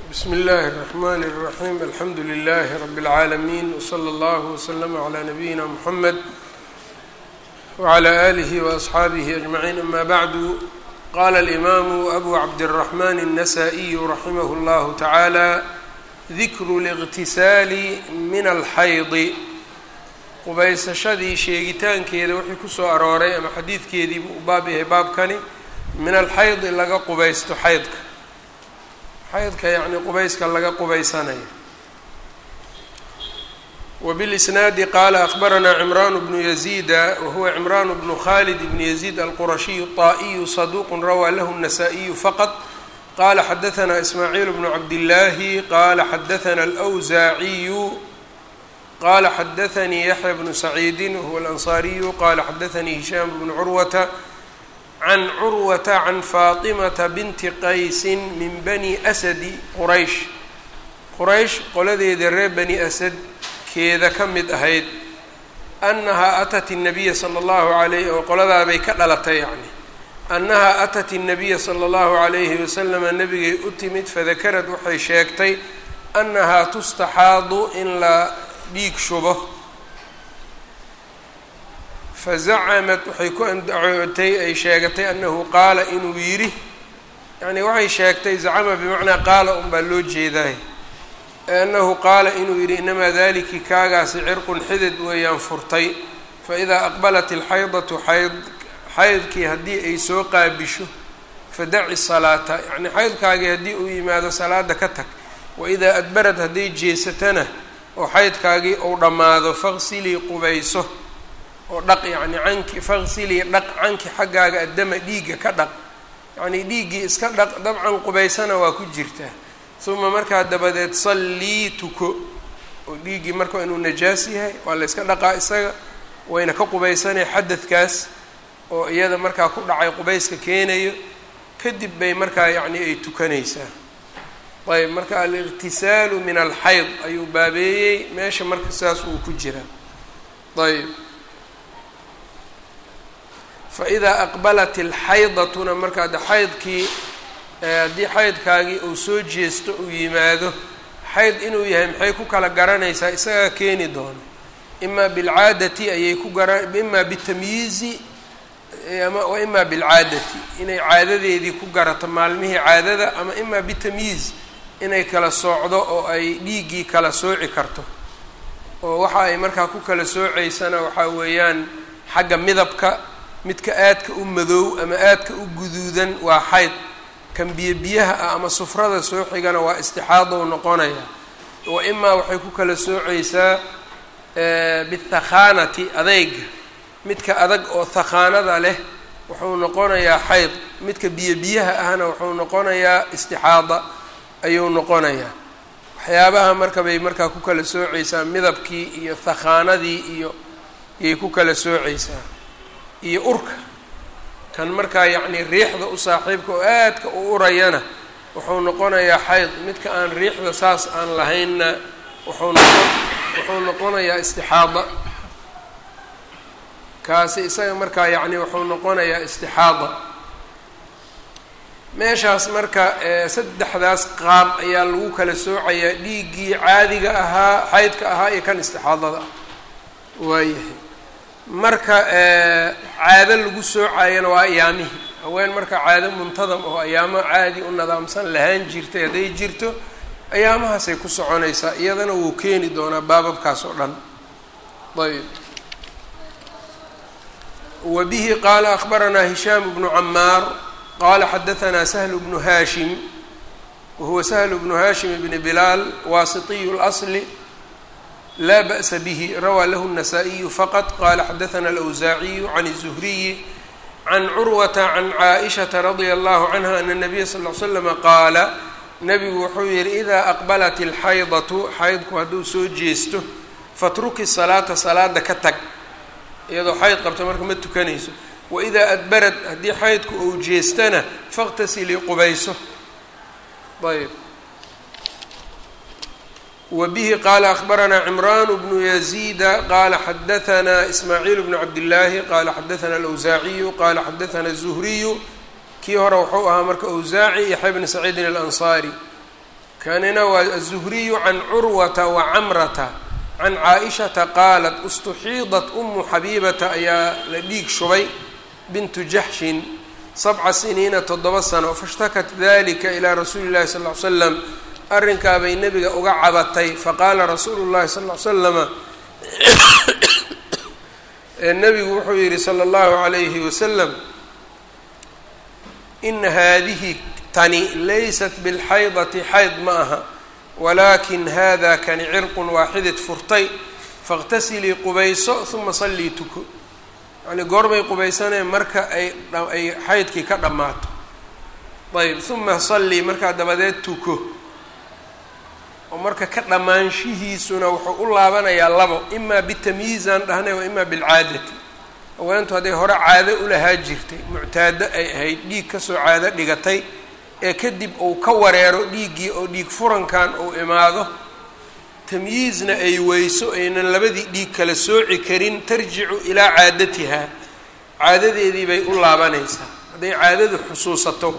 bsmi اllahi الرحmn الرaحيم alxamdu لlh رb العaalمين وslى اllه وslm عlى نabيina mحamed وعlى آlih وأصxaabih أجمعين ama bعd qala الإmam أbu cabdالرحmn النsائي raximh اllah taعalى dikru الاغtisaali min alxaydi qubaysashadii sheegitaankeeda wixii kusoo arooray ama xadiidkeedii buu u baab yahay baabkani min alxaydi laga qubaysto xaydka xaydka yacni qubayska laga qubaysanayo wbilisnaadi qaala akbaranaa cimraan bnu yaziida wahuwa cimraan bnu khalid bn yaziid alqurashiyu الطaa'iyu saduuq rawaa lahu الnasaa-iyu faqط qala xadaثna ismaaciil bnu cabdillaahi qala xadaثna alأwsaaciyu qala xadaثanii yaxya bnu saciidi wahuwa alanصaariyu qala xadaثanii hishaam bnu curwata can curwata can faatimata binti qaysi min bani asadi quraysh quraysh qoladeeda reer bani asad keeda ka mid ahayd annahaa atat الnabiya salى اllahu alayh oo qoladaabay ka dhalatay yacni annahaa atat الnabiya salى اllahu عalayhi waslama nabigay u timid fadakarad waxay sheegtay annahaa tustaxaadu in la dhiig shubo fazacamad waxay ku andacootay ay sheegatay annahu qaala inuu yidhi yacni waxay sheegtay zacama bimacnaa qaala unbaa loo jeedaay annahu qaala inuu yidhi inamaa daliki kaagaasi cirqun xidid weeyaan furtay faidaa aqbalat ilxaydatu xayd xaydkii haddii ay soo qaabisho fadaci salaata yacni xaydkaagii haddii uu yimaado salaada ka tag waidaa adbarad hadday jeesatana oo xaydkaagii uu dhammaado faqsilii qubayso oo dhaq yacni canki faqsilii dhaq canki xaggaaga addama dhiigga ka dhaq yacnii dhiiggii iska dhaq dabcan qubaysana waa ku jirtaa uma markaa dabadeed sallii tuko oo dhiiggii marka inuu najaas yahay waa la yska dhaqaa isaga wayna ka qubaysanaya xadadkaas oo iyada markaa ku dhacay qubayska keenayo kadib bay markaa yacni ay tukanaysaa ayb marka aliqtisaalu min alxayd ayuu baabeeyey meesha marka sidaas uu ku jiraa ayb faidaa aqbalat ilxaydatuna markaa de xaydkii haddii xaydkaagii uu soo jeesto uu yimaado xayd inuu yahay maxay ku kala garanaysaa isagaa keeni doono imaa bilcaadati ayay ku gara imaa bitamyiizi wa imaa bilcaadati inay caadadeedii ku garato maalmihii caadada ama imaa bitamyiiz inay kala soocdo oo ay dhiiggii kala sooci karto oo waxa ay markaa ku kala soocaysana waxaa weeyaan xagga midabka midka aadka u madoow ama aadka u guduudan waa xayd kan biyo biyaha ah ama sufrada soo xigana waa istixaadow noqonaya wa imaa waxay ku kala soocaysaa bithakhaanati adeyga midka adag oo thakhaanada leh wuxuu noqonayaa xayd midka biyo biyaha ahna wuxuu noqonayaa istixaada ayuu noqonayaa waxyaabaha marka bay markaa ku kala soocaysaa midabkii iyo thakhaanadii iyo yay ku kala soocaysaa iyo urka kan markaa yacni riixda u saaxiibka oo aadka u urayana wuxuu noqonayaa xayd midka aan riixda saas aan lahaynna wuxuu noqon wuxuu noqonayaa istixaada kaasi isaga markaa yacni wuxuu noqonayaa istixaada meeshaas marka saddexdaas qaab ayaa lagu kala soocayaa dhiiggii caadiga ahaa xaydka ahaa iyo kan istixaadada ah waayahay marka caado lagu soocayana waa ayaamihii haween marka caado muntadam oo ayaamo caadi u nadaamsan lahaan jirtay hadday jirto ayaamahaasay ku soconaysaa iyadana wuu keeni doonaa baababkaas oo dhan ayb wa bihi qaala akbaranaa hishaam bnu camaar qala xadaثna shl bnu hashim wahuwa shl bnu hashim bni bilaal wasitiyu اlأصl laa ba'sa bih rawaa lahu النasaaئiyu faqط qala xadaثna alأwsaaciyu can الزhriyi can curwata can caaئishaةa radia allahu canha ana الnabiya sal ly slama qaala nabigu wuxuu yihi idaa aqbalat اlxaydatu xaydku hadduu soo jeesto fatruki salaata salaada ka tag iyadoo xayd qabta marka ma tukanayso waidaa adbarad haddii xaydku ou jeestana faqtasilii qubayso ayb wa bihi qaala akbaranaa cimraan bnu yaziida qaala xadahanaa ismaaciil bnu cabdillaahi qaala xadahanaa alawsaaciyu qaala xadahanaa الzuhriyu kii hore wuxuu ahaa marka awsaaci yaxya bni saciidin alansaari kanina waa aلzuhriyu can curwata wa camrata can caaishata qaalat istuxiidat umu xabiibata ayaa la dhiig shubay bintu jaxshin sabca siniina toddoba sano faاshtakat dalika ilaa rasuuli اllahi sal ly slam arrinkaabay nebiga uga cabatay faqaala rasuulu llahi sal ly slama nebigu wuxuu yihi salى اllahu عalayhi wasalam ina haadihi tani laysat bilxaydati xayd ma aha walaakin hada kani cirqun waaxidid furtay faاqtasilii qubayso uma sallii tuko yani goorbay qubaysaneen marka ay ay xaydkii ka dhammaato ayb uma sallii markaa dabadeed tuko oo marka ka dhammaanshihiisuna wuxuu u laabanayaa labo imaa bitamyiizaan dhahnay wa imaa bilcaadati haweentu hadday hore caado ulahaa jirtay muctaado ay ahayd dhiig kasoo caado dhigatay ee kadib uu ka wareero dhiiggii oo dhiig furankan uu imaado tamyiizna ay weyso aynan labadii dhiig kala sooci karin tarjicu ilaa caadatihaa caadadeedii bay u laabanaysaa hadday caadadu xusuusato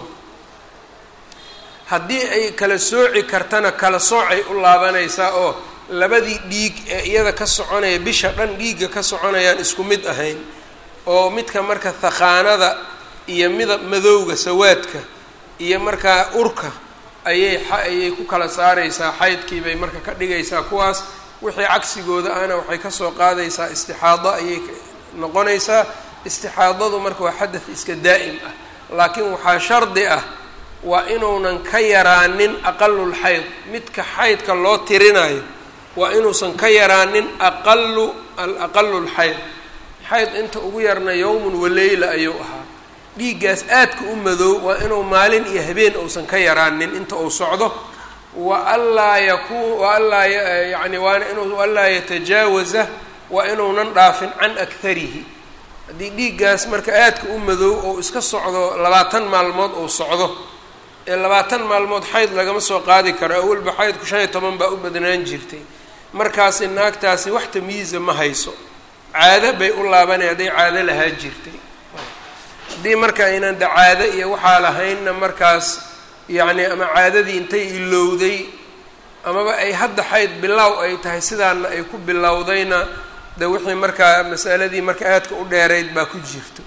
haddii ay kala sooci kartana kala soocay u laabanaysaa oo labadii dhiig ee iyada ka soconaya bisha dhan dhiigga ka soconayaan isku mid ahayn oo midka marka thakhaanada iyo midab madowga sawaadka iyo markaa urka ayay ayay ku kala saaraysaa xaydkii bay marka ka dhigaysaa kuwaas wixii cagsigooda ahna waxay kasoo qaadaysaa istixaado ayay noqonaysaa istixaadadu marka waa xadath iska daa'im ah laakiin waxaa shardi ah waa inuunan ka yaraanin aqalul xayd midka xaydka loo tirinayo waa inuusan ka yaraanin aqalu alaqalul xayd xayd inta ugu yarna yowmun waleyla ayuu ahaa dhiiggaas aadka u madow waa inuu maalin iyo habeen uusan ka yaraanin inta uu socdo wa anlaa yakun wa anlaa yani waana inuu anlaa yatajaawaza waa inuunan dhaafin can akharihi haddii dhiiggaas marka aadka u madow oo iska socdo labaatan maalmood uu socdo ee labaatan maalmood xayd lagama soo qaadi karo awalba xaydku shan iyo toban baa u badnaan jirtay markaasi naagtaasi wax tamyiiza ma hayso caado bay u laabanay hadday caado lahaa jirtay haddii marka aynan da caado iyo waxaa lahaynna markaas yacni ama caadadii intay ilowday amaba ay hadda xayd bilow ay tahay sidaana ay ku bilowdayna de wixii markaa masaladii marka aadka u dheerayd baa ku jirto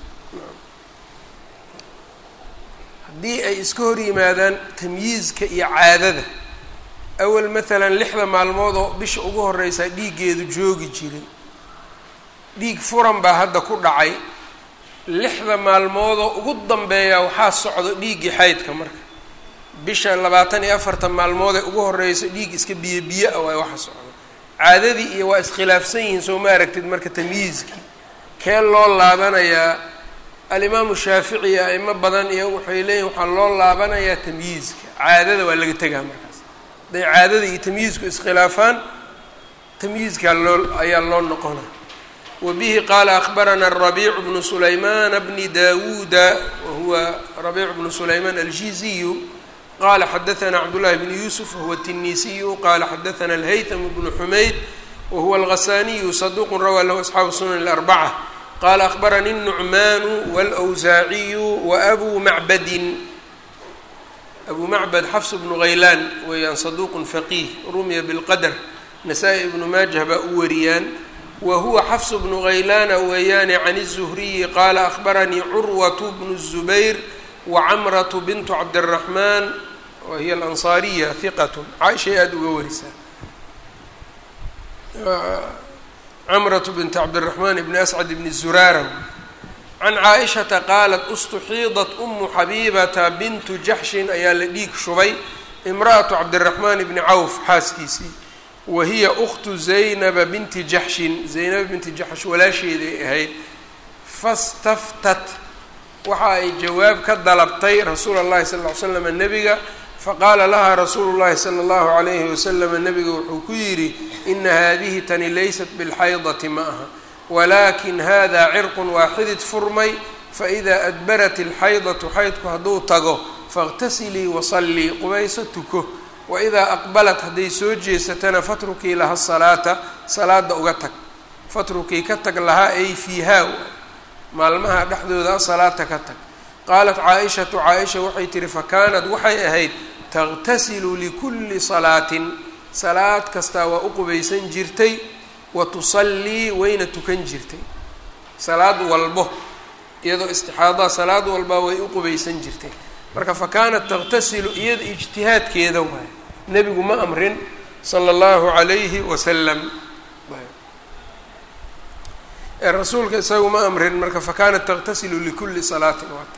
haddii ay iska hor yimaadaan tamyiizka iyo caadada awal maalan lixda maalmood oo bisha ugu horeysaa dhiiggeedu joogi jiray dhiig furan baa hadda ku dhacay lixda maalmoodoo ugu dambeeya waxaa socdo dhiiggii xaydka marka bisha labaatan iyo afartan maalmood ee ugu horeysa dhiig iska biyo biyo ah waay waxa socdo caadadii iyo waa iskhilaafsan yihiin soo ma aragtid marka tamyiizkii kee loo laabanayaa alimaamu shaafici iyo aimo badan iyo waxay leeyihin waxaa loo laabanayaa tamyiizka caadada waa laga tegaa markaas hadday caadada iyo tamyiizku iskhilaafaan tamyiizkaa loo ayaa loo noqona wbihi qaala akbarana rabiicu bnu sulaymaana bni dawuuda wahuwa rabiicu bnu sulaymaan aljiziyu qala xadaana cabdullahi bnu yuusuf wahuwa tinisiyu qala xadaana alhaytm bnu xumayd wahuwa alghasaniyu saduqu rawaa lahu asxaabu sunan اlarbaca qala akbarani الnucmaanu wاlأwsaaciyu waabu macbadin abu macbad xafs bnu haylaan weeyaan saduqun faqiih rumiya bilqadr nasaa-i ibnu maajah baa u wariyaan whuwa xfs bnu haylaana weeyaane can الزhriyi qaala akbaranii curwaة bnu الزubayr wacamraة bintu cabdالraحman wa hiya alanصaariya hiqat caaishay aada uga warisaa camraة bint cabdالraحman bni ascad bni zuraara can caaئishata qaalat اstuxiidat umu xabibata bintu jaxshin ayaa la dhiig shubay imraأaةu cabdالraحman bni cawf xaaskiisii wahiya uktu zaynaba binti jaxshin zaynaba binti jaxsh walaasheeday ahayd fastaftat waxa ay jawaab ka dalabtay rasuula اllahi sala ll ly slam nebiga faqaala laha rasuulu llahi sala allahu alayhi wasalam nebiga wuxuu ku yidhi ina haadihi tani laysat bilxaydati ma aha walakin hada cirqun waaxidid furmay faإida adbarat ilxaydatu xaydku hadduu tago faاqtasilii wasallii qubayso tuko waidaa aqbalat hadday soo jeesatana fatrukii laha salaata salaada uga tag fatrukii ka tag lahaa ay fiihaa maalmaha dhexdooda salaata ka tag qaalat caa-ishatu caa-isha waxay tihi fakaanad waxay ahayd taqtasilu likulli salaatin salaad kastaa waa u qubaysan jirtay wa tusallii wayna tukan jirtay salaad walbo iyadoo istixaadaha salaad walbaa way u qubaysan jirtay marka fa kaanat taqtasilu iyada ijtihaadkeeda waay nebigu ma amrin sala allahu calayhi wasalam ee rasuulka isagu ma amrin marka fa kaanat taqtasilu likulli salaatin waata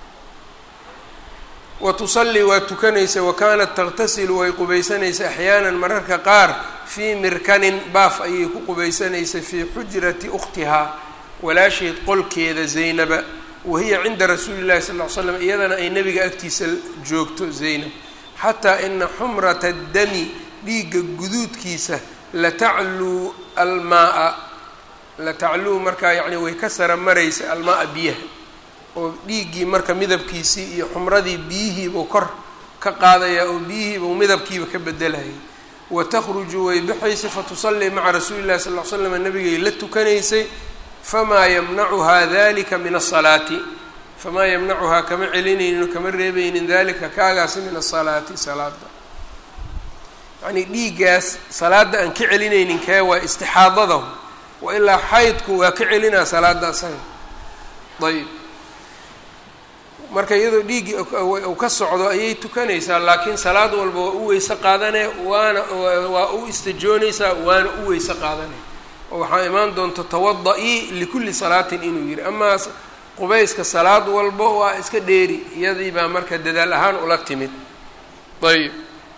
wa tusallii waa tukanaysa wa kaanat taqtasilu way qubaysanaysa axyaanan mararka qaar fii mirkanin baaf ayay ku qubaysanaysay fii xujrati ukhtihaa walaasheed qolkeeda zaynaba wahiya cinda rasuuli llahi sal ly slam iyadana ay nebiga agtiisa joogto zaynab xataa ina xumrata dami dhiigga guduudkiisa latacluu almaaa latacluu markaa yacni way ka sara maraysa almaaa biyaha oo dhiiggii marka midabkiisii iyo xumradii biyihiibuu kor ka qaadayaa oo biyihiibuu midabkiiba ka bedelayay wa takhruju way baxaysay fatusallii maca rasuuli llahi sal ly slam nabigay la tukanaysay famaa yamnacuhaa dalika min asalaati famaa yamnacuhaa kama celinaynin kama reebaynin dalika kaagaasi min asalaati salaada yacnii dhiiggaas salaada aan ka celinaynin kee waa istixaadada wa ilaa xaydku waa ka celinaa salaada asaga ayb marka iyadoo dhiiggii uu ka socdo ayay tukanaysaa laakiin salaad walba waa u weyse qaadanee waana waa u istajoonaysaa waana u weyse qaadanee oo waxaa imaan doonta tawada-ii likulli salaatin inuu yihi amaa qubayska salaad walba waa iska dheeri iyadii baa marka dadaal ahaan ula timid ayb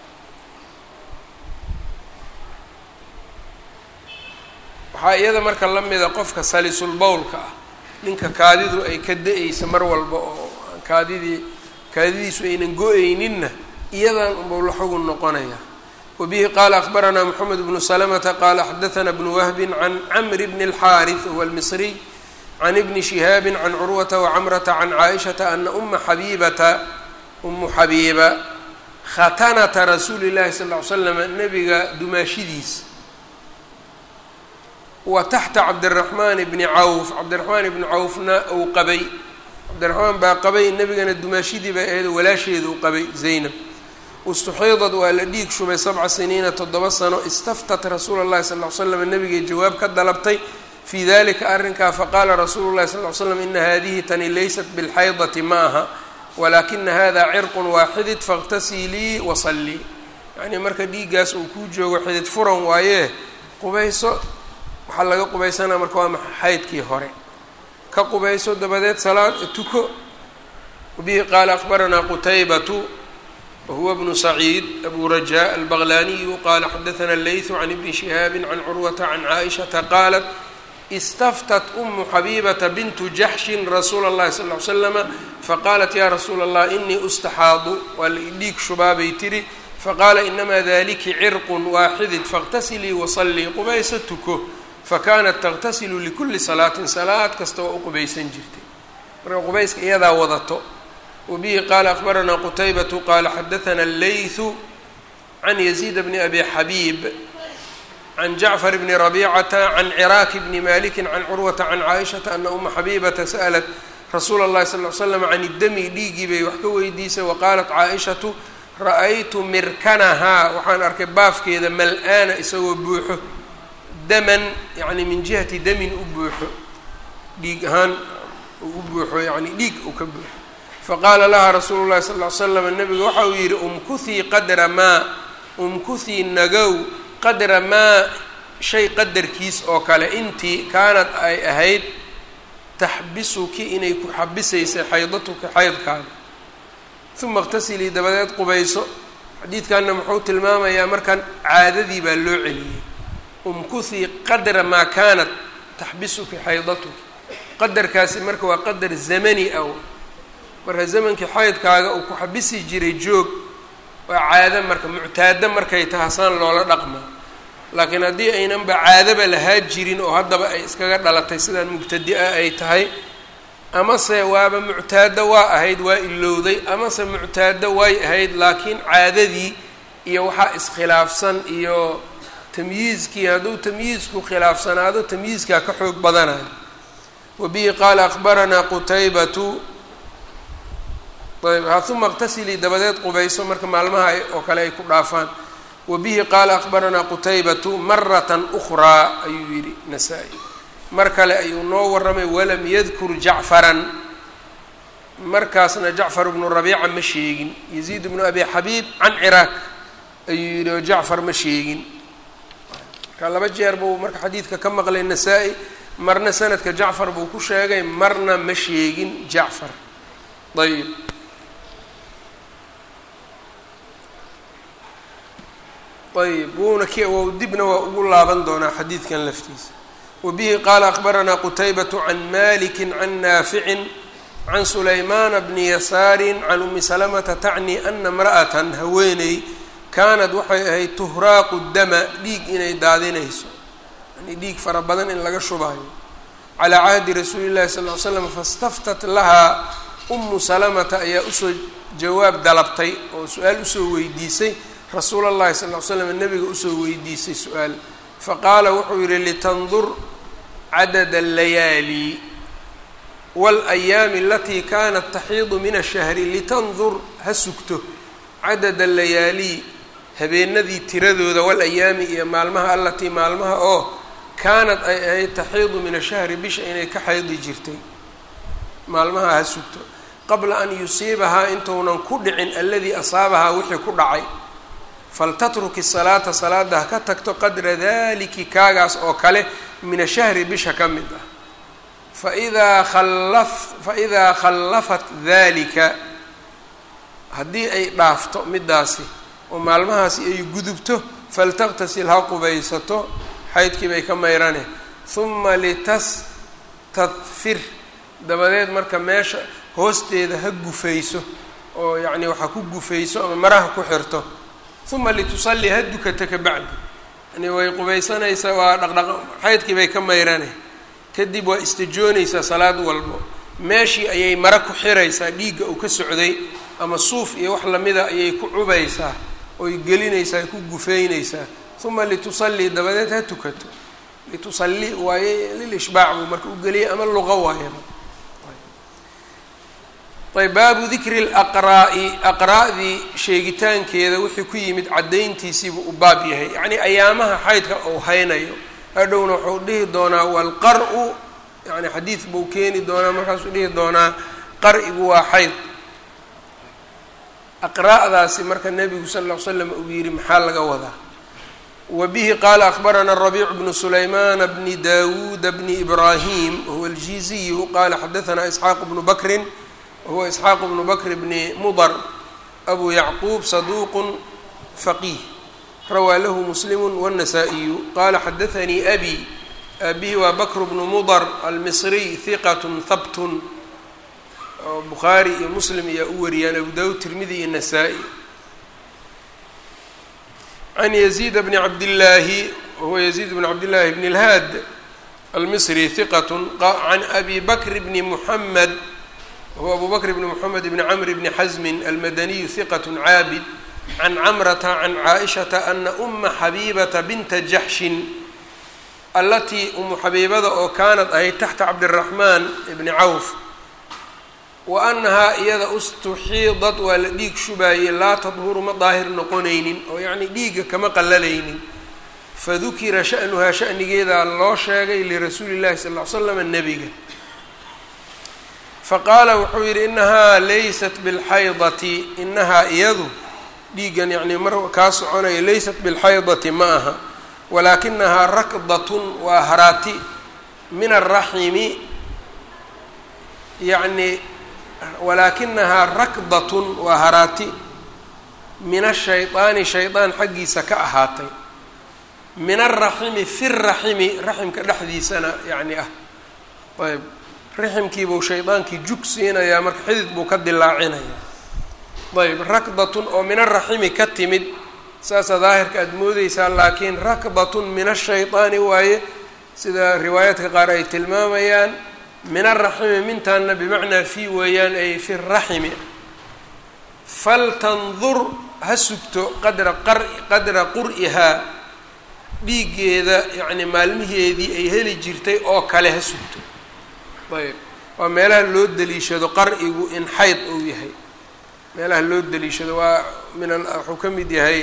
waxaa iyada marka la mida qofka salisul bowlka ah ninka kaadidu ay ka da-aysa mar walba oo kaadidii kaadidiisu aynan go-ayninna iyadan unbau la xugun noqonaya wbihi qala akbaranaa mxamed bnu slmta qala xadaثna bnu wahbi can cmr bn اlxariث huwa اlmisriy can ibni shihaabi can curwata wacamrata can caaishaةa ana uma xabibata umu xabiiba khatanata rasuuli اllahi sal ly slam nabiga dumaashidiis wa taxta cabdiraxmaan bni cawf cabdiraxmaan bni cawfna uu qabay cabdiraxmaan baa qabay nebigana dumaashidii bay ahayd walaasheedu qabay zaynab istuxiidad waa la dhiig shubay sabca siniina toddoba sano istaftat rasuula llahi sal ly slam nabigay jawaab ka dalabtay fii dalika arrinkaa faqaala rasuulu llahi sal ly slam ina hadihi tani laysat bilxaydati ma aha walaakina hada cirqun waa xidid faاqtasilii wasallii yacnii marka dhiiggaas uu kuu joogo xidid furan waayee qubayso waxaa laga qubaysanaa marka waa maxa xaydkii hore ka qubayso dabadeed salaad tuko wabihi qaala akbaranaa qutaybatu whuwa bnu saciid abu rajaa albaqlaniyu qala xadaثna leyثu can ibni shihaabi can curwata can caaishaةa qaalat istaftat umu xabibata bintu jaxshin rasuula اllahi sal ly slama faqaalat ya rasuula allah inii ustaxaadu waa la idhiig shubaabay tiri faqaala inamaa daliki cirqun waaxidid faاqtasilii wasallii qubaysa tuko fakanat taqtasilu likuli salaatin salaad kasta waa u qubaysan jirtay marka qubayska iyadaa wadato wbihi qaala akbaranaa qutaybatu qaala xadaثna اleyثu can yaziid bni abi xabiib can jacfar bni rabicata can ciraaki bni maliki can curwata can caaishaةa ana uma xabibata sa'lat rasuula اllahi sal ly slam can idami dhiigii bay wax ka weydiisay waqaalat caaishatu ra'aytu mirkanahaa waxaan arkay baafkeeda mal-aana isagoo buuxo daman yani min jihati damin u buuxo dhiig ahaan u buuxo yani dhiig uu ka buuxo faqaala laha rasuulu llahi sal ly slam nabiga waxa uu yidhi umkuhii qadra maa umkuhii nagow qadra maa shay qadarkiis oo kale intii kaanad ay ahayd taxbisuki inay ku xabisaysay xaydatuka xaydkaada uma اqtasilii dabadeed qubayso xadiidkanna muxuu tilmaamayaa markan caadadii baa loo celiyey umkuhii qadra maa kaanat taxbisuki xaydatuki qadarkaasi marka waa qadar zamani ah marka zamankii xaydkaaga uu ku xabisi jiray joog waa caado marka muctaado markay tahasaan loola dhaqma laakiin haddii aynanba caadaba lahaa jirin oo haddaba ay iskaga dhalatay sidaan mubtadi-a ay tahay amase waaba muctaado waa ahayd waa ilowday amase muctaado way ahayd laakiin caadadii iyo waxaa iskhilaafsan iyo tamyiizkii hadduu tamyiizku khilaafsanaado tamyiizkaa ka xoog badanayo wa bihi qaala akbaranaa qutaybatu ayb ha uma اqtasilii dabadeed qubayso marka maalmaha oo kale ay ku dhaafaan wa bihi qaala akbaranaa qutaybatu marata أkhraa ayuu yidhi nasaa-i mar kale ayuu noo warramay walam yadkur jacfaran markaasna jacfar bnu rabiica ma sheegin yaziid bnu abi xabiib can ciraaq ayuu yidhi oo jacfar ma sheegin marka laba jeer buu marka xadiidka ka maqlay nasaa-i marna sanadka jacfar buu ku sheegay marna ma sheegin jacfar ayb ayb wuuna k dibna waa ugu laaban doonaa xadiidkan laftiisa wa bihi qaala akbaranaa qutaybatu can maliki can naaficin can sulaymaana bni yasaarin can umi salamata tacni ana imra'atan haweeney kaanad waxay ahayd tuhraaqu dama dhiig inay daadinayso yani dhiig fara badan in laga shubaayo calaa cahdi rasuuli llahi sal ly slam fastaftat lahaa umu salamata ayaa usoo jawaab dalabtay oo su-aal usoo weydiisay rasuula llahi sal ly slam nabiga usoo weydiisay su-aal faqaala wuxuu yihi litandur cadada allayaali wاlayaami alatii kanat taxiidu min ashahri litandur ha sugto cadada layaali habeenadii tiradooda walayaami iyo maalmaha alatii maalmaha oo kaanad ay ahayd taxiidu min ashahri bisha inay ka xaydi jirtay maalmaha ha sugto qabla an yusiibahaa intuunan ku dhicin aladii asaabahaa wixii ku dhacay faltatruki salaata salaada ha ka tagto qadra daliki kaagaas oo kale min ashahri bisha ka mid ah faidaa khallaf faidaa khallafat dalika haddii ay dhaafto midaasi oo maalmahaasi ay gudubto faltaqtasil ha qubaysato xaydkii bay ka mayrane huma litastadfir dabadeed marka meesha hoosteeda ha gufayso oo yacni waxa ku gufayso ama maraha ku xirto uma litusallii ha dukata ka bacdi yani way qubaysanaysaa waa dhaqdhaq xaydkii bay ka mayrane kadib waa istijoonaysaa salaad walbo meeshii ayay mara ku xiraysaa dhiigga uu ka socday ama suuf iyo wax lamida ayay ku cubaysaa oy gelinaysaa ku gufeynaysaa uma litusallii dabadeed ha tukato litusallii waaye lilishbaac buu marka u geliyay ama luqa waayaba ayb baabu dikri laqraa'i aqraa'dii sheegitaankeeda wixii ku yimid caddayntiisiibuu u baab yahay yacnii ayaamaha xaydka uu haynayo hadhowna wuxuu dhihi doonaa walqar-u yani xadiid buu keeni doonaa markaasuu dhihi doonaa qar-igu waa xayd aqraa'daasi marka nebigu sal ll ly slam uu yidhi maxaa laga wadaa wa bihi qaala akbarana rabiicu bnu sulaymaana bni dawuuda bni ibraahim wahuwa aljiziyu qaala xadaanaa isxaaq bnu bakrin wahuwa isxaaq bnu bakr bni mudar abu yacquub saduuqu faqiih rawaa lahu muslimu wالnasaa-iyu qaala xadaanii abi abihi waa bakr bnu mudar almisriy hiqat habtun oo bukhaari iyo muslim ayaa u wariyaan abu dawud tirmidi iyo nasaa-i can yaziid bni cabdillaahi wahuwa yaziid bn cabdillaahi bn اlhaad almisri hiqat can abi bakr bni muxamed wahuwa abu bakr bni moxamed bni camr bni xasmin almadaniyu hiqat caabid can camrata can caaishata ana uma xabiibata binta jaxshin allatii umu xabiibada oo kaanad ahayd taxta cabdiraxmaan ibni cawf wa annahaa iyada ustuxiidad waa la dhiig shubaayey laa tadhuru ma daahir noqonaynin oo yacnii dhiigga kama qallalaynin fadukira sha'nuhaa sha'nigeedaa loo sheegay lirasuuli llahi sal ll ly slam nebiga faqaala wuxuu yidhi inahaa laysat bilxaydati inahaa iyadu dhiiggan yacnii mar kaa soconaya laysat bilxaydati ma aha walaakinahaa rakdatun waa haraati min alraximi yacnii walaakinahaa rakdatun waa haraati min ashaydaani shaydaan xaggiisa ka ahaatay min alraximi fi raximi raximka dhexdiisana yacni ah ayb raximkiibuu shaydaankii jug siinayaa marka xidid buu ka dilaacinayaa ayb rakdatun oo min alraximi ka timid saasa daahirka aada moodeysaa laakiin rakdatun min ashaydaani waaye sida riwaayaadka qaar ay tilmaamayaan min alraximi mintaana bimacnaa fi weeyaan ay fi raximi faltandur ha sugto qadra qar qadra qur'ihaa dhiiggeeda yacni maalmiheedii ay heli jirtay oo kale ha sugto ayb waa meelaha loo daliishado qar'igu in xayd uu yahay meelaha loo daliishado waa min wuxuu ka mid yahay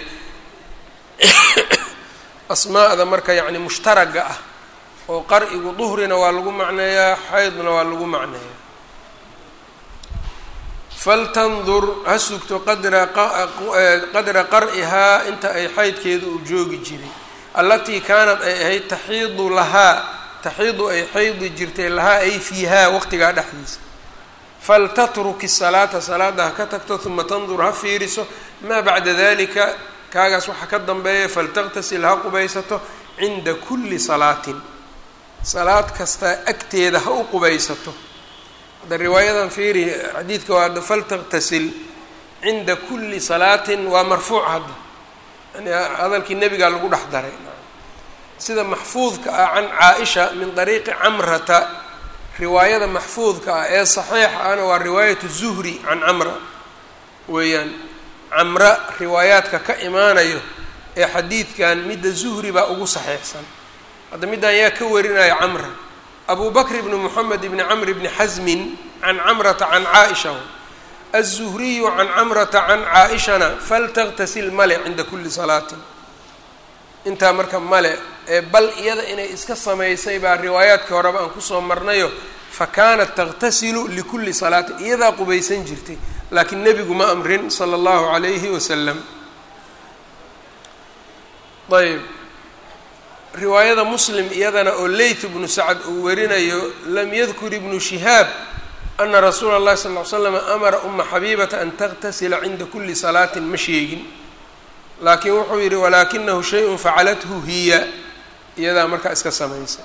asmaa'da marka yacni mushtaraga ah oo qar'igu duhrina waa lagu macneeyaa xaydna waa lagu macneeyaa faltandur ha sugto qadra qadra qar'ihaa inta ay xaydkeedu uu joogi jiray allatii kaanad ay ahayd taxiidu lahaa taxiidu ay xaydi jirtay lahaa ay fiihaa waqtigaa dhexdiisa faltatruki salaata salaada ha ka tagto uma tandur ha fiiriso maa bacda dalika kaagaas waxaa ka dambeeya faltaqtasil ha qubaysato cinda kulli salaatin salaad kasta agteeda ha u qubaysato hadda riwaayadan fiiri xadiidka waa faltaqtasil cinda kulli salaatin waa marfuuc hadda yani hadalkii nebigaa lagu dhex daray sida maxfuudka ah can caa-isha min dariiqi camrata riwaayada maxfuudka ah ee saxiixa ahna waa riwaayatu zuhri can camra weeyaan camra riwaayaadka ka imaanayo ee xadiidkan midda zuhri baa ugu saxiixsan hadda middan yaa ka warinaya camra abu bakr ibni moxamed ibni camr ibni xasmin can camrata can caa-isha aلzuhriyu can camrata can caa-ishana faltaqtasil male cinda kuli salaatin intaa marka male ee bal iyada inay iska samaysay baa riwaayaadkii horeba aan kusoo marnayo fa kaanat taqtasilu likulli salaatin iyadaa qubaysan jirtay laakiin nebigu ma amrin sala allahu calayhi wasalam ayb riwaayada muslim iyadana oo leyth ibnu sacad uu warinayo lam yadkur ibnu shihaab ana rasuula اllahi sal ly slam amara uma xabiibata an taqtasila cinda kuli salaatin ma sheegin laakiin wuxuu yidhi walaakinahu shay-un facalathu hiya iyadaa markaa iska samaysa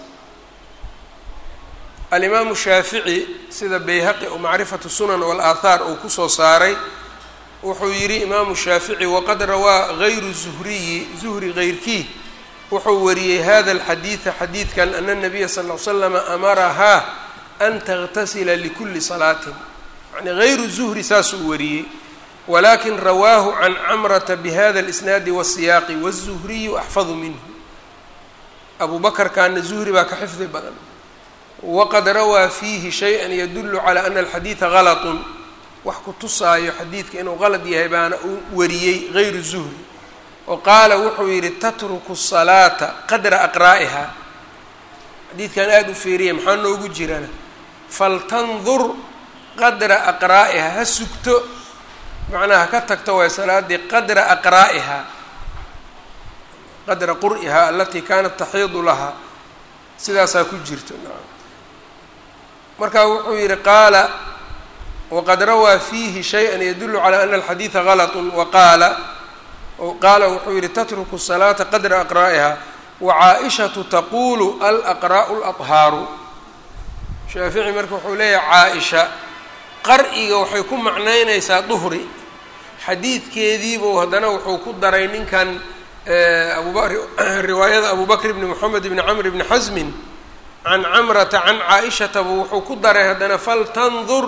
alimaamu shaafici sida bayhaqi oo macrifatu sunan walaathaar uu kusoo saaray wuxuu yidhi imaamu shaafici waqad rawaa gayru zuhriyi zuhri geyrkii wuxuu wariyey hada alxadiida xadiidkan ana nabiya sal ll ly slama amarahaa an taqtasila likuli salaatin yani gayru zuhri saasuu wariyey walakin rawaahu can camrata bihada alisnaadi wasiyaaqi wazuhriyu axfadu minhu abu bakarkaana zuhri baa ka xifdi badan waqad rawaa fiihi shay-an yadulu calaa ana alxadiida galatun wax ku tusaayo xadiidka inuu qalad yahay baana uu wariyey gayru zuhri oo qaala wuxuu yidhi tatruku salaata qadra aqraa'iha xadiidkan aada u fiiriya maxaa noogu jirana faltandur qadra aqraa'iha ha sugto macnaha ka tagto waay salaadii qadra aqraa'iha qadra qur'iha alatii kaanat taxiidu lahaa sidaasaa ku jirto marka wuxuu yihi qaala waqad rawaa fiihi shayئa yadulu calى ana alxadiida galat waqaala qaala wuxuu yihi tatruku الsalaata qadra aqraa'iha wacaaishatu taqulu alaqraa'u اlaطhaaru shaafici marka wuxuu leeyahay caa-isha qar'iga waxay ku macnaynaysaa duhri xadiidkeediibuu haddana wuxuu ku daray ninkan abuba riwaayada abu bakr bni moxamed bni camr bni xasmin can camrata can caa-ishata buu wuxuu ku daray haddana faltandur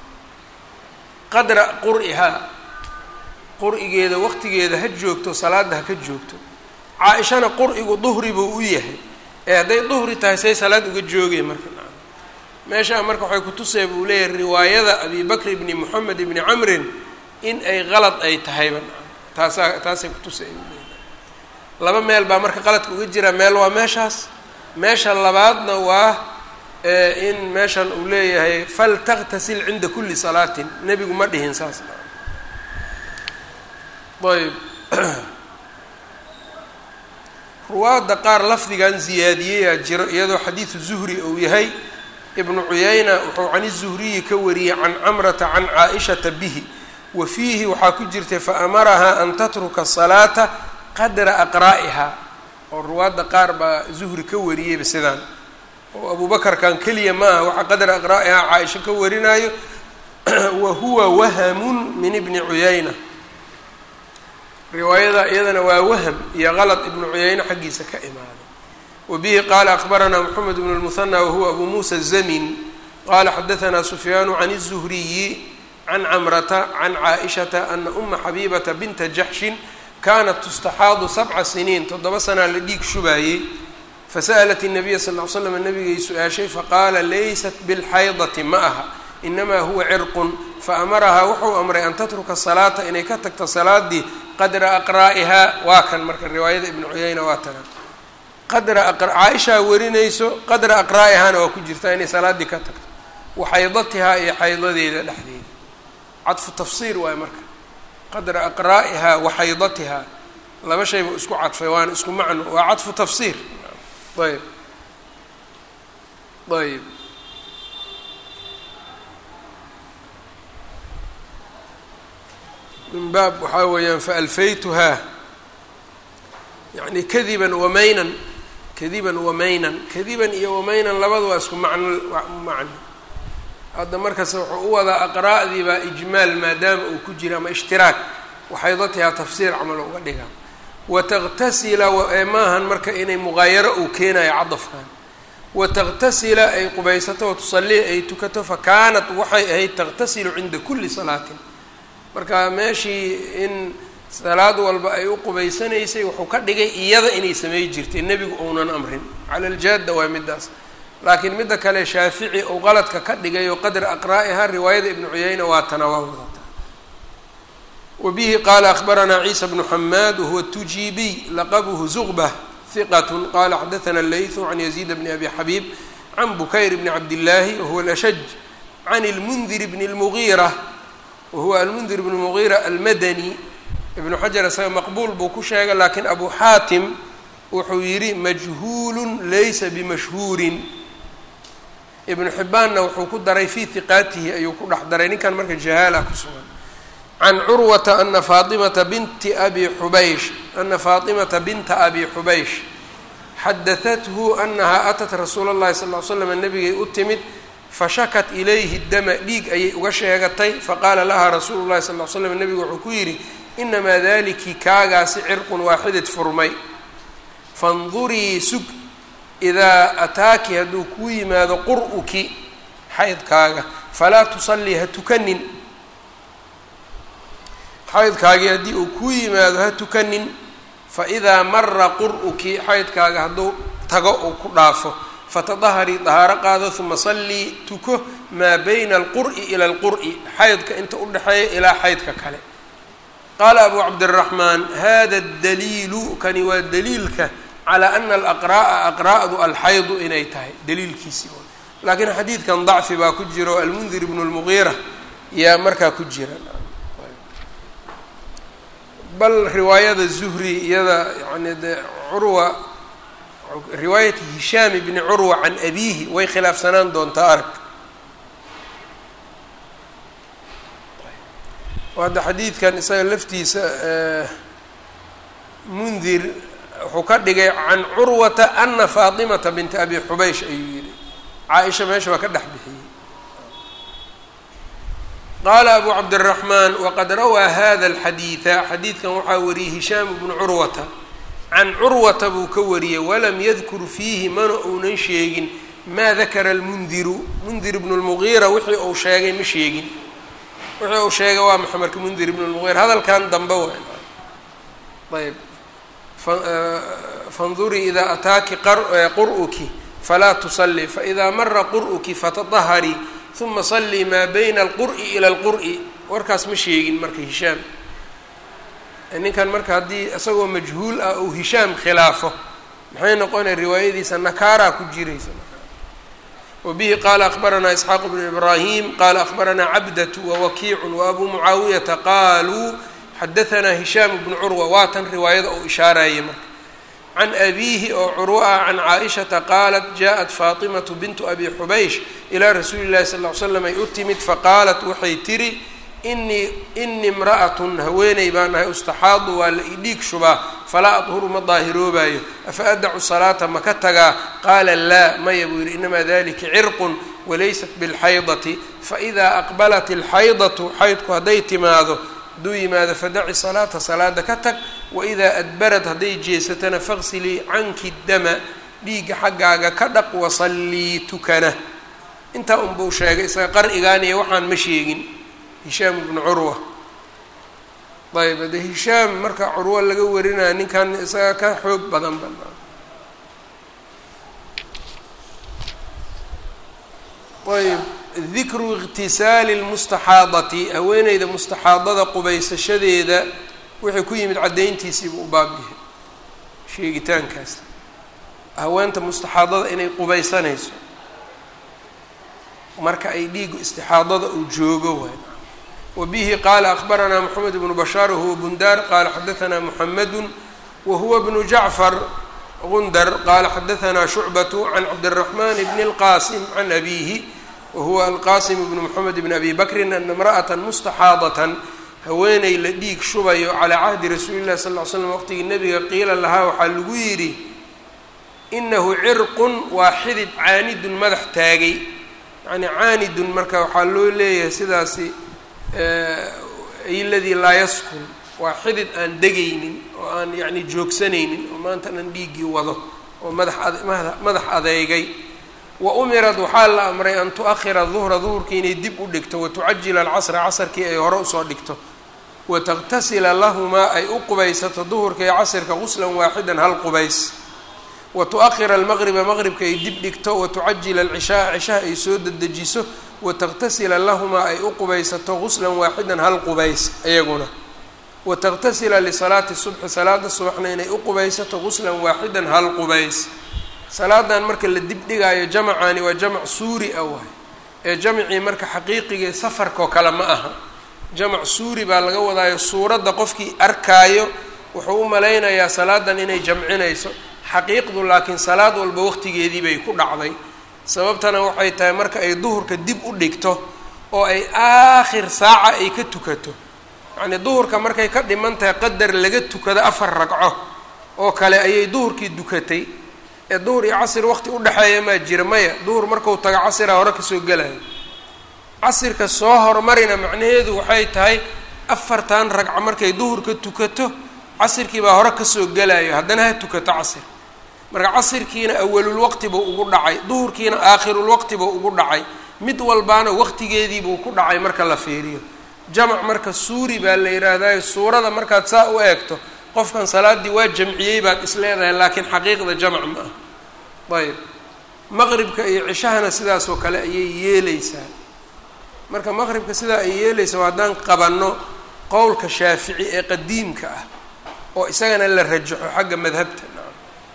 qadra qur'ihaa qur'igeeda waqtigeeda ha joogto salaada ha ka joogto caa-ishana qur'igu duhri buu u yahay ee hadday duhri tahay say salaad uga joogeen marka meeshaa marka waxay kutusaya buu leeyahay riwaayada abi bakr bni moxamed bni camrin in ay qalad ay tahayba taasaa taasay kutusaya buu leeyahay laba meel baa marka qaladka uga jira meel waa meeshaas meesha labaadna waa in meeshan uu leeyahay faltaqtasil cinda kuli salaatin nebigu ma dhihin saas ayb ruwaadda qaar lafdigan ziyaadiyeyaa jiro iyadoo xadiidu zuhri uu yahay ibnu cuyayna wuxuu can izuhriyi ka wariyey can camrata can caa-ishata bihi wa fiihi waxaa ku jirtay faamarahaa an tatruka salaata qadra aqraa'iha oo ruwaadda qaar baa zuhri ka wariyeyba sidaan oo abuubakarkan keliya ma aha waxaa qadra aqraa'iha caa-isha ka warinaayo wa huwa wahamun min ibni cuyayna riwaayada iyadana waa waham iyo qalad ibnu cuyayne xaggiisa ka imaaday wa bihi qaala akbaranaa moxamed bnu lmuhanى wahuwa abu muusa zamin qala xadaanaa sufyaanu can الzuhriyi can camrata can caaishata ana uma xabiibata binta jaxshin kanat tustaxaadu sabca siniin toddoba sanaa la dhiig shubaayey fasa'lat الnabiya sal ly slam nabigay su-aashay faqaala laysat biاlxaydati ma aha inamaa huwa cirqun fa amarahaa wuxuu amray an tatruka salaata inay ka tagto salaadii qadra aqraa'ihaa waa kan marka riwaayada ibnu cuyayna waa tana qadra caaishaa warinayso qadra aqraa'ihaana waa ku jirtaa inay salaaddii ka tagto wa xaydatihaa iyo xaydadeeda dhexdeeda cadfu tafsiir waayo marka qadra aqraa'ihaa wa xaydatihaa laba shayba isku cadfay waana isku macno waa cadfu tafsiir ayb ayb min baab waxaa weeyaan faalfaytuhaa yani kadiban wamaynan kadiban wamaynan kadiban iyo wamaynan labada waa isku macno macno hadda markaas wuxuu u wadaa aqraa'dii baa ijmaal maadaama uu ku jira ama ishtiraak waxaydatihaa tafsiir camal uga dhigaa wataqtasila maahan marka inay muqaayaro uu keenayo cadafkan wataqtasila ay qubaysato watusallii ay tukato fa kaanat waxay ahayd taqtasilu cinda kulli salaatin marka meeshii in salaad walba ay u qubaysanaysay wuxuu ka dhigay iyada inay samey jirtay nebigu uunan amrin cala aljaada waa midaas laakiin midda kale shaafici uu qaladka ka dhigay oo qadra aqraa'iha riwaayada ibnu cuyayna waa tana waa wadataa wa bihi qaala akhbaranaa ciisa bnu xamaad wahuwa tujiibiy laqabuhu zuqbah hiqat qala xadathana leythu can yaziid bni abi xabiib can bukayr bni cabdillaahi wahuwa alashaj can ilmundir bni lmugiira wahuwa almundir bn mugiira almadani ibnu xajar isaga maqbuul buu ku sheegay laakiin abu xaatim wuxuu yidhi majhuulun laysa bimashhuurin ibnu xibbaanna wuxuu ku daray fii hiqaatihi ayuu ku dhex daray ninkan marka jahaala ku sugan can curwata ana faatimata binti abi xubaysh ana faatimata binta abi xubaysh xadahathu anahaa atat rasuula اllahi sal ly slam nabigay u timid fashakat ilayhi dama dhiig ayay uga sheegatay faqaala lahaa rasuulu llahi sal l slam nebigu wuxuu ku yidhi inamaa daliki kaagaasi cirqun waaxidid furmay fandurii sug idaa ataaki hadduu kuu yimaado qur-uki xaydkaaga falaa tusallii ha tukanin xaydkaagii haddii uu kuu yimaado ha tukanin faidaa mara qur-uki xaydkaaga hadduu tago uu ku dhaafo fatadaharii dahaaro qaado uma sallii tuko maa bayna alqur'i ila alqur'i xaydka inta u dhexeeya ilaa xaydka kale qaala abu cabdiraxmaan hada daliilu kani waa daliilka calaa ana alaqraa'a aqraa'du alxaydu inay tahay daliilkiisii laakiin xadiidkan dacfi baa ku jira oo almundir ibnu lmugiira yaa markaa ku jira bal riwaayada zuhri iyada yani de curwa riwaayati hishaam bni curwa can abiihi way khilaafsanaan doontaa arag hadda xadiidkan isaga laftiisa mundir wuxuu ka dhigay can curwata ana faatimata binta abi xubaysh ayuu yihi caa-isha meesha waa ka dhex bixiyey qaala abu cabdiraxmaan waqad rawaa hada alxadiida xadiidkan waxaa wariyey hishaam bnu curwata can curwata buu ka wariyey walam yadkur fiihi mana uunan sheegin maa dakara almundiru mundir ibnu lmugiira wixii uu sheegay ma sheegin wixii uu sheegay waa maxa marka mundir ibnu lmugiira hadalkan dambe wa ayb fandurii idaa ataaki qur'uki falaa tusalli faidaa mara qur'uki fatadaharii uma sallii maa bayna alqur'i ila alqur'i warkaas ma sheegin marka hishaam ninkan marka haddii isagoo majhuul ah ou hishaam khilaafo maxay noqonaya riwaayadiisa nakaaraa ku jiraysa wa bihi qaala akbaranaa isxaaq bnu ibraahim qaala akbaranaa cabdatu wawakiicu waabuu mucaawiyata qaaluu xadahanaa hishaam bnu curwa waa tan riwaayada uu ishaarayay marka can abiihi oo curwo ah can caaishata qaalat jaaءat faatimatu bintu abi xubaysh ilaa rasuuli llahi sal ly slam ay u timid faqaalat waxay tiri inii ini imra'atun haweeney baan ahay ustaxaadu waa la idhiig shubaa falaa adhuru ma daahiroobayo afa adacu salaata ma ka tagaa qaala laa maya buu yihi inamaa dalika cirqun walaysat bilxaydati faidaa aqbalat alxaydatu xaydku hadday timaado hadduu yimaado fadaci salaata salaada ka tag waidaa adbarad hadday jeesatana faqsilii canki dama dhiigga xaggaaga ka dhaq wasallii tukana intaa unbuu sheegay isaga qar'igaaniya waxaan ma sheegin hishaam ibnu curwa ayb ade hishaam marka curwo laga warinaya ninkan isaga ka xoog badan banaa ayb dikru iqtisaali lmustaxaadati haweeneyda mustaxaadada qubaysashadeeda wixii ku yimid caddayntiisiibuu u baab yahay sheegitaankaas haweenta mustaxaadada inay qubaysanayso marka ay dhiigu istixaadada uu joogo waay wa bihi qaala akbaranaa moxamed bnu bashaar wahuwa bundaar qaala xadaanaa muxamadu wahuwa bnu jacfar gundar qaala xadaanaa shucbatu can cabdiraxman bni اlqasim can abihi wahuwa alqasim bnu moxamed bni abi bakrin ana imra'ata mustaxaadatan haweeney la dhiig shubayo calaa cahdi rasuuli llahi sal ly slam waqtigii nabiga qiila lahaa waxaa lagu yidhi inahu cirqun waa xidid caanidun madax taagay yani caanidun marka waxaa loo leeyahay sidaasi ay ladii laa yaskun waa xidid aan degaynin oo aan yani joogsanaynin oo maanta dhan dhiiggii wado oo madax madax adeegay wa umirad waxaa la amray an tu-ahira duhra duhurkii inay dib u dhigto watucajila alcasra casarkii ay hore usoo dhigto wataqtasila lahumaa ay u qubaysato duhurka iyo casirka quslan waaxidan hal qubays wa tu-ahira almaqriba maqribka ay dib dhigto watucajila alcishaaa cishaha ay soo dedejiso wataqtasila lahumaa ay u qubaysato quslan waaxidan hal qubays iyaguna wataqtasila lisalaati subxi salaada subaxna inay u qubaysato quslan waaxidan hal qubays salaadan marka la dib dhigaayo jamacani waa jamac suuri ah waay ee jamacii marka xaqiiqigii safarkao kale ma aha jamac suuri baa laga wadaayo suuradda qofkii arkaayo wuxuu u malaynayaa salaadan inay jamcinayso xaqiiqdu laakiin salaad walba waqtigeedii bay ku dhacday sababtana waxay tahay marka ay duhurka dib u dhigto oo ay aakhir saaca ay ka tukato yacnii duhurka markay ka dhiman tahay qadar laga tukado afar ragco oo kale ayay duhurkii dukatay ee duhur iyo casir waqti udhexeeya maa jira maya duhur marku tago casira hore kasoo gelayo casirka soo hormarina macnaheedu waxay tahay afartan ragco markay duhurka tukato casirkii baa hore kasoo gelayo haddana ha tukato casir marka casirkiina awalulwaqti buu ugu dhacay duhurkiina aakhirulwaqti buu ugu dhacay mid walbaana waqtigeedii buu ku dhacay marka la fiiriyo jamac marka suuri baa la yidhaahdayo suurada markaad saa u eegto qofkan salaaddii waa jamciyey baad is leedahay laakiin xaqiiqda jamac ma ah ayb maqribka iyo cishahana sidaasoo kale ayay yeeleysaa marka maqribka sidaa ay yeeleysaa haddaan qabanno qowlka shaafici ee qadiimka ah oo isagana la rajaxo xagga madhabta nacam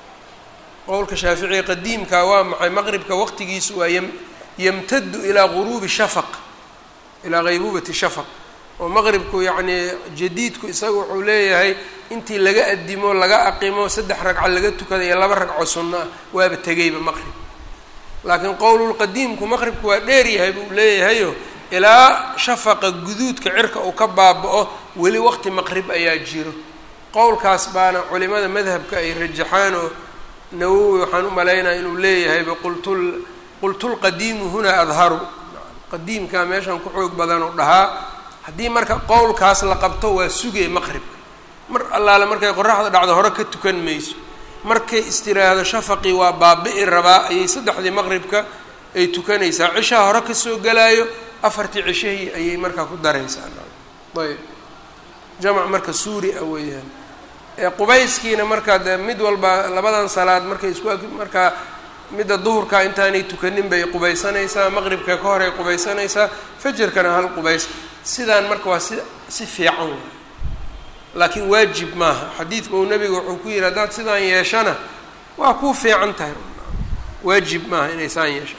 qowlka shaafici ee qadiimka waa maxay maqribka waqtigiisu waa ym yamtadu ilaa guruubi shafaq ilaa ghaybubati shafaq oo maqribku yacnii jadiidku isaga wuxuu leeyahay intii laga adimo laga aqimo saddex ragco laga tukada iyo laba ragco sunno ah waaba tegayba maqrib laakiin qowlulqadiimku maqribku waa dheer yahay buu leeyahayo ilaa shafaqa guduudka cirka uu ka baaba-o weli waqti maqrib ayaa jiro qowlkaas baana culimada madhabka ay rajaxaan oo nawowi waxaan u malaynaya inuu leeyahayba qultul qultulqadiimu hunaa adharu qadiimkaa meeshan ku xoog badanoo dhahaa haddii marka qowlkaas la qabto waa sugee maqribka mar allaale markay qoraxda dhacdo hore ka tukan mayso markay istiraahdo shafaqii waa baabi'i rabaa ayay saddexdii maqribka ay tukanaysaa cishaha hore kasoo galaayo afartii cishahii ayay markaa ku daraysaa ayb jamac marka suuri ah weeyaan qubayskiina markaa dee mid walba labadan salaad markay isku markaa midda duhurka intaanay tukanin bay qubaysanaysaa maqribka ka horay qubaysanaysaa fajarkana hal qubays sidaan marka waa si si fiican waay laakiin waajib maaha xadiidka uu nabiga wuxuu ku yihi haddaad sidaan yeeshana waa kuu fiican tahay waajib maaha inay saan yeeshaan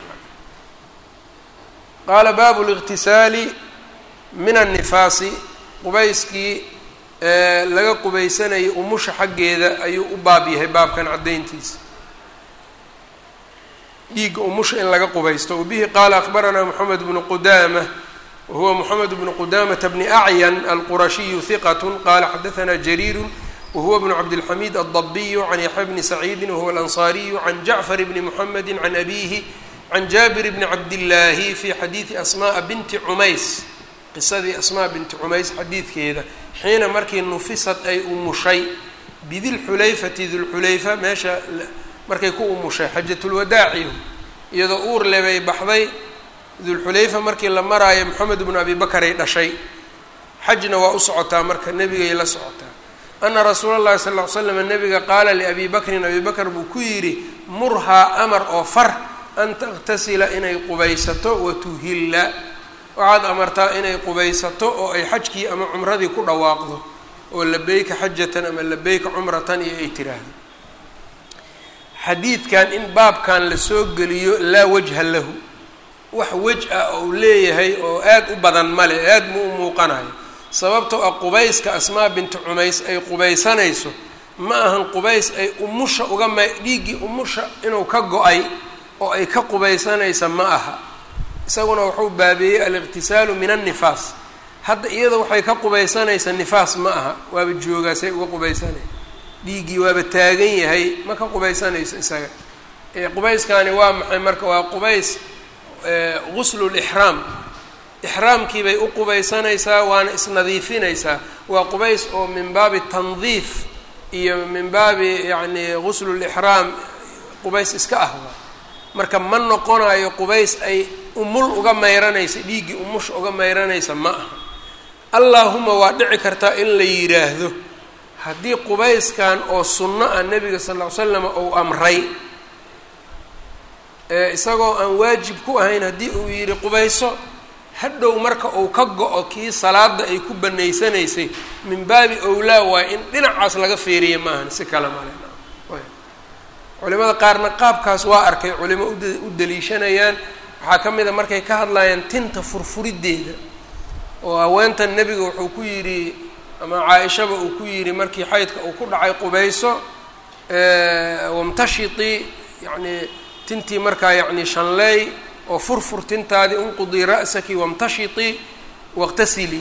qaala baabu liqtisaali min annifaasi qubayskii laga qubaysanayay umusha xaggeeda ayuu u baab yahay baabkan caddayntiisa dhiigga umusha in laga qubaysto wabihi qaala akbaranaa moxamed bnu qudaama wahuwa moxamed bnu qudamata bni acyan alqurashiyu hiqat qala xadaanaa jariiru wahuwa bnu cabdilxamiid aldabiyu can yaxya bni saciidi wahuwa alansaariyu can jacfar bni muxamedi can abihi can jaabir bni cabdillaahi fi xadiidi asmaaa binti cumays qisadii asmaa binti cumays xadiidkeeda xiina markii nufisad ay umushay bidilxulayfati dilxulayfa meesha markay ku umushay xajatulwadaaci iyadoo uur lebay baxday dulxulayfa markii la maraayo moxamed bnu abi bakaray dhashay xajna waa u socotaa marka nebigay la socotaa ana rasuula llahi sala ll ly slam nabiga qaala liabi bakrin abi bakr buu ku yidhi murhaa amar oo far an takhtasila inay qubaysato watuhilla waxaad amartaa inay qubaysato oo ay xajkii ama cumradii ku dhawaaqdo oo labeyka xajatan ama labeyka cumratan iyo ay tiraahdo xadiidkan in baabkan lasoo geliyo laa wajha lahu wax wej ah oo uu leeyahay oo aada u badan male aada mu u muuqanayo sababtoo ah qubayska asmaa binti cumays ay qubaysanayso ma ahan qubays ay umusha uga ma dhiiggii umusha inuu ka go-ay oo ay ka qubaysanaysa ma aha isaguna wuxuu baabeeyey aliqtisaalu min annifaas hadda iyada waxay ka qubaysanaysa nifaas ma aha waaba joogaasay uga qubaysanay dhiiggii waaba taagan yahay ma ka qubaysanayso isaga qubayskani waa maxay marka waa qubays guslulixraam ixraamkii bay u qubaysanaysaa waana isnadiifinaysaa waa qubays oo min baabi tandiif iyo min baabi yacni guslulixraam qubays iska ah marka ma noqonayo qubays ay umul uga mayranaysa dhiiggii umusha uga mayranaysa ma aha allaahuma waa dhici kartaa in la yidhaahdo haddii qubayskan oo sunno ah nebiga sal ll ly slam uu amray isagoo aan waajib ku ahayn haddii uu yidhi qubayso hadhow marka uu ka go-o kii salaada ay ku banaysanaysay min baabi owlaa waayo in dhinacaas laga feeriya maahan si kale male culimada qaarna qaabkaas waa arkay culimo u daliishanayaan waxaa ka mid a markay ka hadlayaan tinta furfuriddeeda oo haweentan nebiga wuxuu ku yidhi ama caa-ishaba uu ku yidhi markii xaydka uu ku dhacay qubayso wamtashitii yacni tintii markaa yacni shanleey oo furfur tintaadii unqudii ra'saki wamtashitii waqtasilii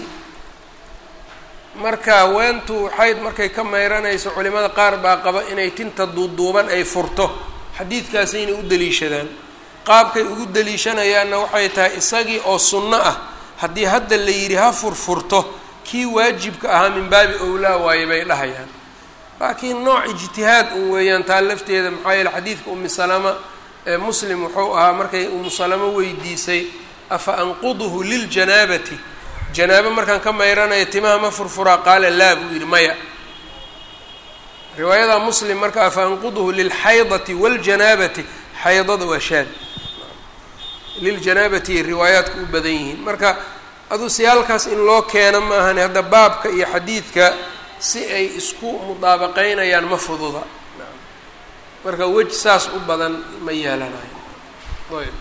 marka haweentu xayd markay ka mayranayso culimada qaar baa qaba inay tinta duuduuban ay furto xadiidkaasayna u daliishadaan qaabkay ugu daliishanayaanna waxay tahay isagii oo sunno ah haddii hadda la yidhi ha furfurto kii waajibka ahaa min baabi owlaa waaye bay dhahayaan laakiin nooc ijtihaad un weeyaan taa lafteeda maxaa yeele xadiidka umi salama ee muslim wuxuu ahaa markay umu salamo weydiisay afa anquduhu liljanaabati janaabo markaan ka mayranaya timaha ma furfuraa qaala laa buu yidhi maya riwaayada muslim marka afa anquduhu lilxaydati waljanaabati xaydada waa shaad liljanaabati riwaayaadku u badan yihiin marka aduu siyaalkaas in loo keeno ma ahani hadda baabka iyo xadiidka si ay isku mudaabaqeynayaan ma fududa marka wej saas u badan ma yeelanayo ayb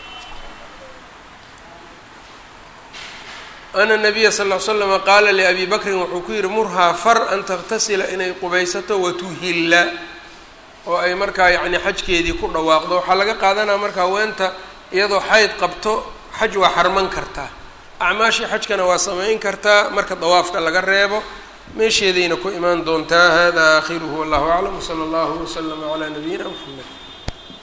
ana nabiya sal ll ly slama qaala liabi bakrin wuxuu ku yihi murhaa far an takhtasila inay qubaysato watuhilla oo ay markaa yacni xajkeedii ku dhawaaqdo waxaa laga qaadanaya marka haweenta iyadoo xayd qabto xaj waa xarman kartaa acmaashii xajkana waa samayn kartaa marka dawaafka laga reebo meesheedayna ku imaan doontaa hada aakhiruhu wallahu aclam wsala allahu waslama calaa nabiyina mxamed